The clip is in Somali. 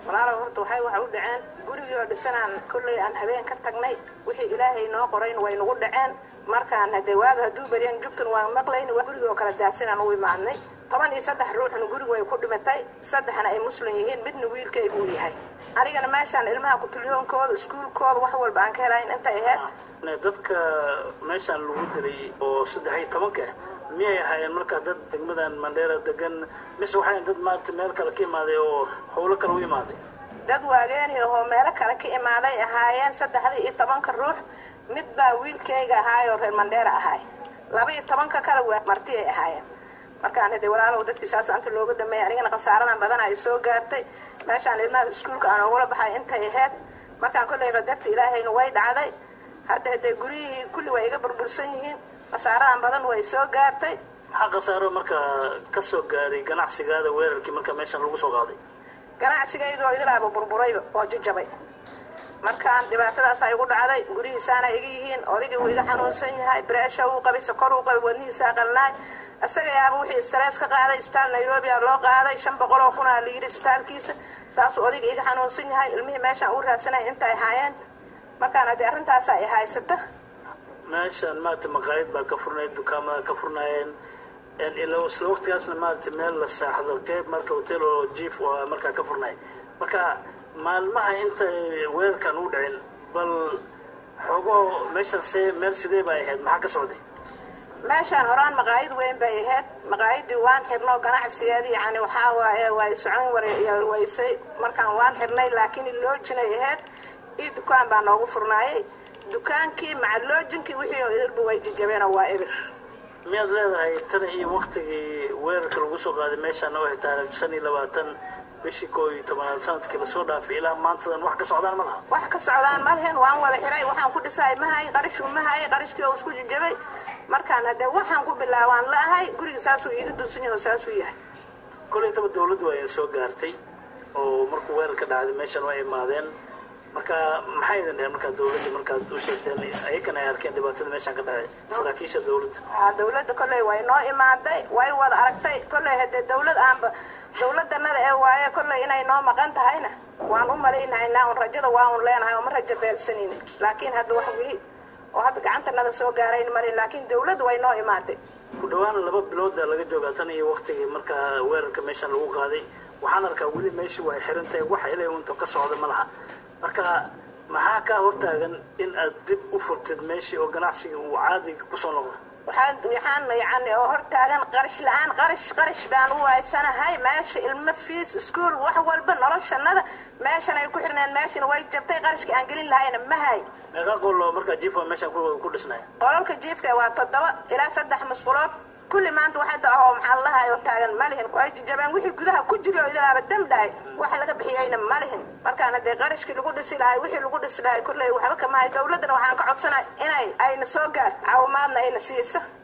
walaalow horta waxay waxa u dhaceen gurigii oo dhisanaan kolley aan habeen ka tagnay wixii ilaahay noo qorayn way nagu dhaceen markaan hadee waaga hadduu beryan jugtan waan maqlayn waa gurigii oo kala daadsanaan u imaadnay toban iyo saddex ruuxna gurigu way ku dhimatay saddexna ay muslim yihiin midna wiilkaygu uu yahay anigana meeshaan ilmaha kutulyoonkooda iskuulkooda wax walba aan ka helayn intay ahayd dadka meeshaan lagu dilay oo saddex iyo tobanka miyay ahaayeen markaa dad degmadan mandheera degan mise waxay dad maarata meel kale ka imaaday oo howlo kale u imaaday dad waageeni ahoo meelo kale ka imaaday ahaayeen saddexdii iyo tobanka ruux mid baa wiilkayga ahaayoo reer mandheera ahaay laba iyo tobanka kale waa marti ay ahaayeen markaan hade walaalow dadkii saas anta looga dhameeyay anigana khasaaradan badan ay soo gaartay meeshaan ilmaha iskuulka aan ogula baxay intay ahayd markaan kolley qadarta ilaahayna way dhacday hadda hadee guryihii kulli way iga burbursan yihiin khasaaradan badan way soo gaartay maxaa khasaaro markaa ka soo gaaray ganacsigaada weerarkii marka meeshan lagu soo qaaday ganacsigaydoo idilaaba burburayba oo jajabay markaan dhibaatadaas ay igu dhacday gurihiisaana iga yihiin odaygii wuu iga xanuunsan yahay breesha uu qabay sokor uu qabay wadnihiisaa qalnaay isaga yaaba wixii stress ka qaaday isbitaal nairobi a loo qaaday shan boqol oo kun aa layidhi isbitaalkiisa saasuu odayga iga xanuunsan yahay ilmihii meeshaan uu raadsanay intay ahaayeen markaan haddii arrintaasa ay haysata meeshaan maarata maqaayad baa ka furnayd dukaamada ka furnaayeen ila isla waqtigaasna maarata meel la saaxdo qeyb marka hotel oo jief oo markaa ka furnaay marka maalmaha inta weerarkan u dhicin bal xoogoo meeshaan see meel sidee bay ahayd maxaa ka socday meeshaan horaan maqaayad weyn bay ahayd maqaayadii waan xirno ganacsigeedii yani waxaa waaye way socon waysay markaan waan xirnay laakiin loojinay ahayd io dukaan baa noogu furnaayay dukaankii maca loojinkii wixii oo idilba way jijabeenoo waa ebir miyaad leedahay tan iyo waktigii weerarka lagu soo qaaday meeshaan oo ahay taarikh shan iyo labaatan bishii koo iyo tobanaad sanadkii lasoo dhaafay ilaa maantadan wax ka socdaan ma laha wax ka socdaan ma lahin waan wada xiray waxaan ku dhisahay mahay qarishuu mahay qarishkii oo isku jijabay markaan haddee waxaan ku bilaabaan la ahay guriga saasuu iiga dunsan yahay oo saasuu yahay kolay intaba dawladdu waa idin soo gaartay oo markuu weerarka dhacday meeshan waa imaadeen marka maxay idin dheheen markaa dawladda markaad u sheegteen ayakan ay arkeen dhibaatada meeshaan ka dhacay saraakiisha dawladda aa dawladda kolley way noo imaaday way wada aragtay kolley haddee dawlad aanba dawladanada ee waaye kolley inay noo maqan tahayna waan u malaynahaynaa un rajada waa un leenahay oo ma rajo beelsanayna laakiin hadda wax weli oo hadda gacantanada soo gaarayn malin laakiin dawladda way noo imaaday ku dhawaan laba bilooda laga joogaa tan iyo waktigii markaa weerarka meeshaan lagu qaaday waxaan arkaa weli meeshii way xiran tahay wax ilay unta ka socda ma laha marka maxaa kaa hortaagan in aad dib u furtid meeshii oo ganacsiga uu caadiga kusoo noqdo waxaan waxaan yani oo hortaagan qarash la-aan qarash qarash baan u waaysanahay meesha ilmo fiis iskuol wax walba noloshanada meeshan ay ku xirneen meeshana way jabtay qarashkii aan gelin lahayna mahay meeqa qolo markaa jiifa meeshaan ku dhisnaya qolalka jiifka waa toddoba ilaa saddex musqulood kulli maanta waxa daco oo maxaa ladahay oo taagan ma lihin way jijabeen wixii gudaha ku jiri oo idaaba dam dhahay wax laga bixiyeyna ma lihin markaan haddee qarashkii lagu dhisi lahay wixii lagu dhisi lahay kolley waxba kamahay dawladdana waxaan ka codsanay inay ayna soo gaarto caawimaadna ayna siiso